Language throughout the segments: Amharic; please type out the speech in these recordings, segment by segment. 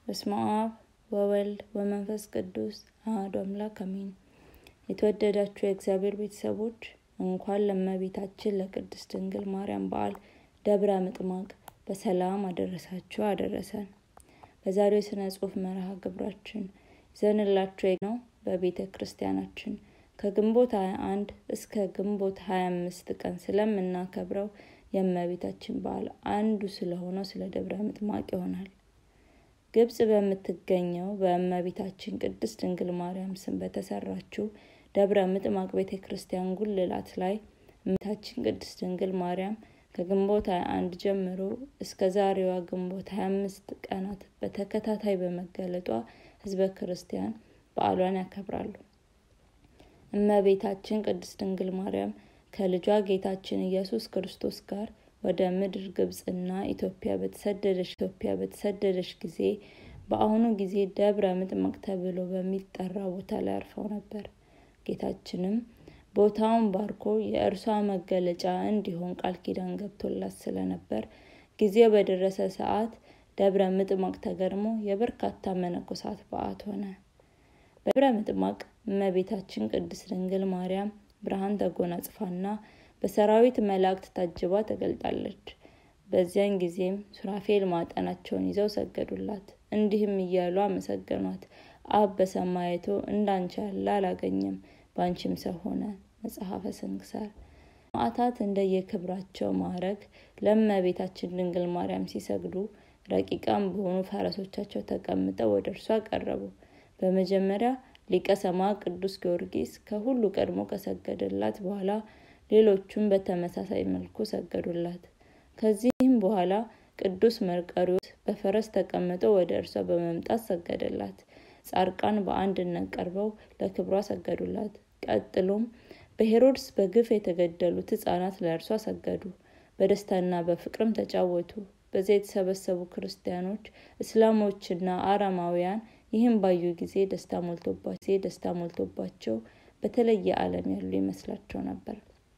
በስመ አብ ወወልድ ወመንፈስ ቅዱስ አሐዱ አምላክ አሜን። የተወደዳችሁ የእግዚአብሔር ቤተሰቦች እንኳን ለእመቤታችን ለቅድስት ድንግል ማርያም በዓል ደብረ ምጥማቅ በሰላም አደረሳችሁ አደረሰን። በዛሬው የሥነ ጽሑፍ መርሃ ግብራችን ይዘንላችሁ ነው በቤተ ክርስቲያናችን ከግንቦት 21 እስከ ግንቦት 25 ቀን ስለምናከብረው የእመቤታችን በዓል አንዱ ስለሆነው ስለ ደብረ ምጥማቅ ይሆናል። ግብጽ በምትገኘው በእመቤታችን ቅድስት ድንግል ማርያም ስም በተሰራችው ደብረ ምጥማቅ ቤተ ክርስቲያን ጉልላት ላይ እመቤታችን ቅድስት ድንግል ማርያም ከግንቦት 21 ጀምሮ እስከ ዛሬዋ ግንቦት 25 ቀናት በተከታታይ በመገለጧ ሕዝበ ክርስቲያን በዓሏን ያከብራሉ። እመቤታችን ቅድስት ድንግል ማርያም ከልጇ ጌታችን ኢየሱስ ክርስቶስ ጋር ወደ ምድር ግብጽና ኢትዮጵያ በተሰደደች ኢትዮጵያ በተሰደደች ጊዜ በአሁኑ ጊዜ ደብረ ምጥማቅ ተብሎ በሚጠራ ቦታ ላይ አርፈው ነበር። ጌታችንም ቦታውን ባርኮ የእርሷ መገለጫ እንዲሆን ቃል ኪዳን ገብቶላት ስለነበር ጊዜው በደረሰ ሰዓት ደብረ ምጥማቅ ተገርሞ የበርካታ መነኮሳት በዓት ሆነ። በደብረ ምጥማቅ እመቤታችን ቅድስት ድንግል ማርያም ብርሃን ተጎናጽፋና በሰራዊት መላእክት ታጅባ ተገልጣለች። በዚያን ጊዜም ሱራፌል ማጠናቸውን ይዘው ሰገዱላት፣ እንዲህም እያሉ አመሰገኗት። አብ በሰማይ አይቶ እንዳንቺ ያለ አላገኘም፣ በአንቺም ሰው ሆነ። መጽሐፈ ስንክሳር። ሰማዕታት እንደየክብራቸው ማዕረግ ለእመቤታችን ድንግል ማርያም ሲሰግዱ ረቂቃን በሆኑ ፈረሶቻቸው ተቀምጠው ወደ እርሷ ቀረቡ። በመጀመሪያ ሊቀ ሰማዕት ቅዱስ ጊዮርጊስ ከሁሉ ቀድሞ ከሰገደላት በኋላ ሌሎቹም በተመሳሳይ መልኩ ሰገዱላት። ከዚህም በኋላ ቅዱስ መርቆሬዎስ በፈረስ ተቀምጦ ወደ እርሷ በመምጣት ሰገደላት። ጻድቃን በአንድነት ቀርበው ለክብሯ ሰገዱላት። ቀጥሎም በሄሮድስ በግፍ የተገደሉት ሕፃናት ለእርሷ ሰገዱ። በደስታና በፍቅርም ተጫወቱ። በዚያ የተሰበሰቡ ክርስቲያኖች፣ እስላሞችና አረማውያን ይህም ባዩ ጊዜ ደስታ ሞልቶባቸው ደስታ ሞልቶባቸው በተለየ ዓለም ያሉ ይመስላቸው ነበር።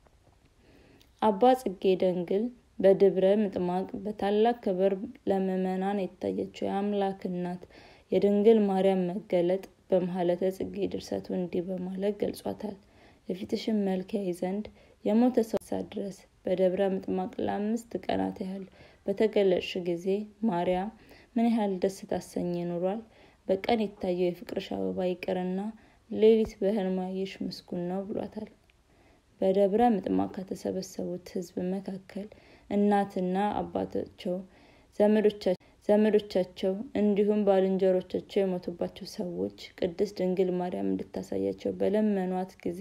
አባ ጽጌ ደንግል በደብረ ምጥማቅ በታላቅ ክብር ለምዕመናን የታየችው የአምላክ እናት የድንግል ማርያም መገለጥ በመሀለተ ጽጌ ድርሰቱ እንዲህ በማለት ገልጿታል። የፊትሽን መልክ ያይ ዘንድ የሞተ ሰው ድረስ በደብረ ምጥማቅ ለአምስት ቀናት ያህል በተገለጽሽ ጊዜ ማርያም ምን ያህል ደስ ታሰኝ ኑሯል። በቀን የታየው የፍቅርሽ አበባ ይቅርና ሌሊት በሕልም ያየሽ ምስጉን ነው ብሏታል። በደብረ ምጥማቅ ከተሰበሰቡት ሕዝብ መካከል እናትና አባታቸው፣ ዘመዶቻቸው እንዲሁም ባልንጀሮቻቸው የሞቱባቸው ሰዎች ቅድስት ድንግል ማርያም እንድታሳያቸው በለመኗት ጊዜ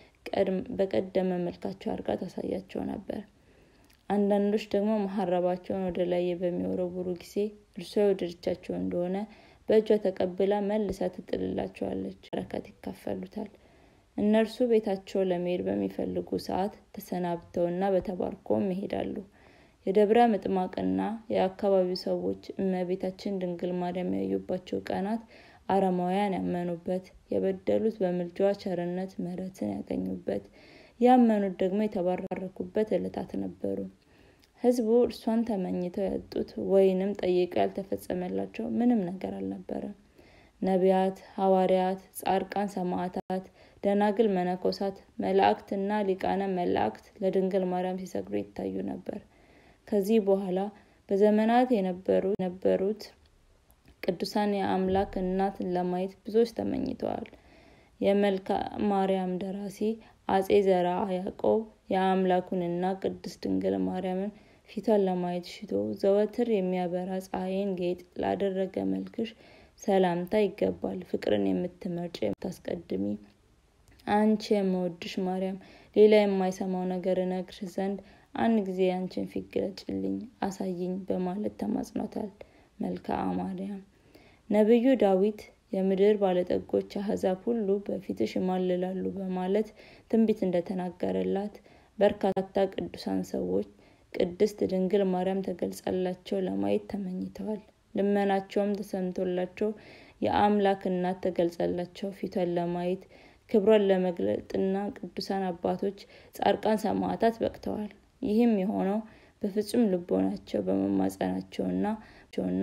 በቀደመ መልካቸው አድርጋ ታሳያቸው ነበር። አንዳንዶች ደግሞ መሀረባቸውን ወደ ላይ በሚወረውሩ ጊዜ እርሷ የወደደቻቸው እንደሆነ በእጇ ተቀብላ መልሳ ትጥልላቸዋለች። በረከት ይካፈሉታል። እነርሱ ቤታቸው ለመሄድ በሚፈልጉ ሰዓት ተሰናብተውና በተባርኮም ይሄዳሉ። የደብረ ምጥማቅና የአካባቢው ሰዎች እመቤታችን ድንግል ማርያም ያዩባቸው ቀናት አረማውያን ያመኑበት፣ የበደሉት በምልጃዋ ቸርነት ምሕረትን ያገኙበት፣ ያመኑት ደግሞ የተባረኩበት ዕለታት ነበሩ። ሕዝቡ እርሷን ተመኝተው ያጡት ወይንም ጠይቀው ያልተፈጸመላቸው ምንም ነገር አልነበረም። ነቢያት፣ ሐዋርያት፣ ጻድቃን፣ ሰማዕታት፣ ደናግል፣ መነኮሳት፣ መላእክትና ሊቃነ መላእክት ለድንግል ማርያም ሲሰግዱ ይታዩ ነበር። ከዚህ በኋላ በዘመናት የነበሩት ቅዱሳን የአምላክ እናትን ለማየት ብዙዎች ተመኝተዋል። የመልካ ማርያም ደራሲ አጼ ዘርዓ ያዕቆብ የአምላኩንና ቅድስት ድንግል ማርያምን ፊቷን ለማየት ሽቶ ዘወትር የሚያበራ ፀሐይን ጌጥ ላደረገ መልክሽ ሰላምታ ይገባል። ፍቅርን የምትመርጭ የምታስቀድሚ አንቺ የምወድሽ ማርያም፣ ሌላ የማይሰማው ነገር እነግርሽ ዘንድ አንድ ጊዜ አንቺን ፊት ግለጭልኝ፣ አሳይኝ በማለት ተማጽኖታል። መልክአ ማርያም ነቢዩ ዳዊት የምድር ባለጠጎች አሕዛብ ሁሉ በፊትሽ ይማልላሉ በማለት ትንቢት እንደተናገረላት በርካታ ቅዱሳን ሰዎች ቅድስት ድንግል ማርያም ተገልጻላቸው ለማየት ተመኝተዋል። ልመናቸውም ተሰምቶላቸው የአምላክ እናት ተገልጻላቸው ፊቷን ለማየት ክብሯን ለመግለጥና ቅዱሳን አባቶች፣ ጻድቃን፣ ሰማዕታት በቅተዋል። ይህም የሆነው በፍጹም ልቦናቸው በመማጸናቸውና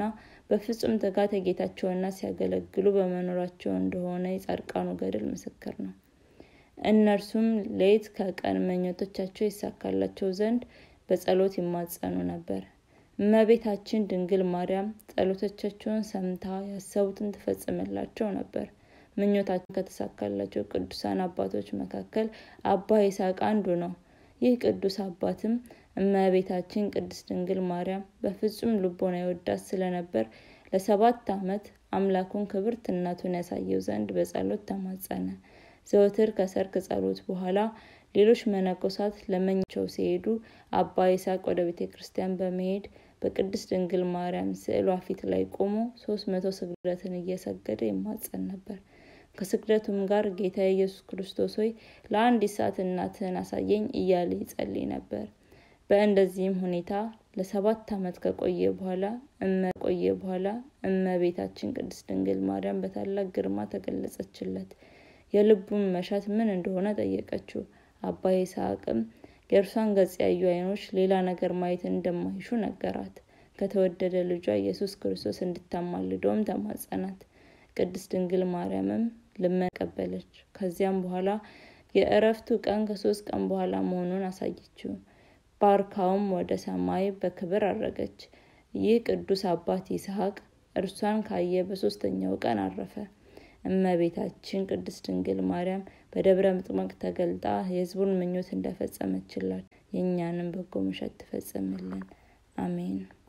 በፍጹም ትጋት ጌታቸውና ሲያገለግሉ በመኖራቸው እንደሆነ የጻድቃኑ ገድል ምስክር ነው። እነርሱም ሌት ከቀን ምኞቶቻቸው ይሳካላቸው ዘንድ በጸሎት ይማጸኑ ነበር። እመቤታችን ድንግል ማርያም ጸሎቶቻቸውን ሰምታ ያሰቡትን ትፈጽምላቸው ነበር። ምኞታቸው ከተሳካላቸው ቅዱሳን አባቶች መካከል አባ ይስሐቅ አንዱ ነው። ይህ ቅዱስ አባትም እመቤታችን ቅድስት ድንግል ማርያም በፍጹም ልቦና ይወዳት ስለነበር ለሰባት ዓመት አምላኩን ክብርት እናቱን ያሳየው ዘንድ በጸሎት ተማጸነ። ዘወትር ከሰርክ ጸሎት በኋላ ሌሎች መነኮሳት ለመኛቸው ሲሄዱ አባ ይስሐቅ ወደ ቤተ ክርስቲያን በመሄድ በቅድስት ድንግል ማርያም ስዕሏ ፊት ላይ ቆሞ ሶስት መቶ ስግደትን እየሰገደ ይማጸን ነበር። ከስግደቱም ጋር ጌታ ኢየሱስ ክርስቶስ ሆይ ለአንዲት ሰዓት እናትህን አሳየኝ እያለ ይጸልይ ነበር። በእንደዚህም ሁኔታ ለሰባት ዓመት ከቆየ በኋላ እመ ቆየ በኋላ እመቤታችን ቅድስት ድንግል ማርያም በታላቅ ግርማ ተገለጸችለት። የልቡን መሻት ምን እንደሆነ ጠየቀችው። አባ ይስሐቅም የእርሷን ገጽ ያዩ ዓይኖች ሌላ ነገር ማየት እንደማይሹ ነገራት። ከተወደደ ልጇ ኢየሱስ ክርስቶስ እንድታማልደውም ተማጸናት። ቅድስት ድንግል ማርያምም ልመና ቀበለች። ከዚያም በኋላ የእረፍቱ ቀን ከሶስት ቀን በኋላ መሆኑን አሳየችው። ባርካውም ወደ ሰማይ በክብር አረገች። ይህ ቅዱስ አባት ይስሐቅ እርሷን ካየ በሶስተኛው ቀን አረፈ። እመቤታችን ቅድስት ድንግል ማርያም በደብረ ምጥማቅ ተገልጣ የሕዝቡን ምኞት እንደፈጸመችላት የእኛንም በጎ ምሸት ትፈጽምልን። አሜን።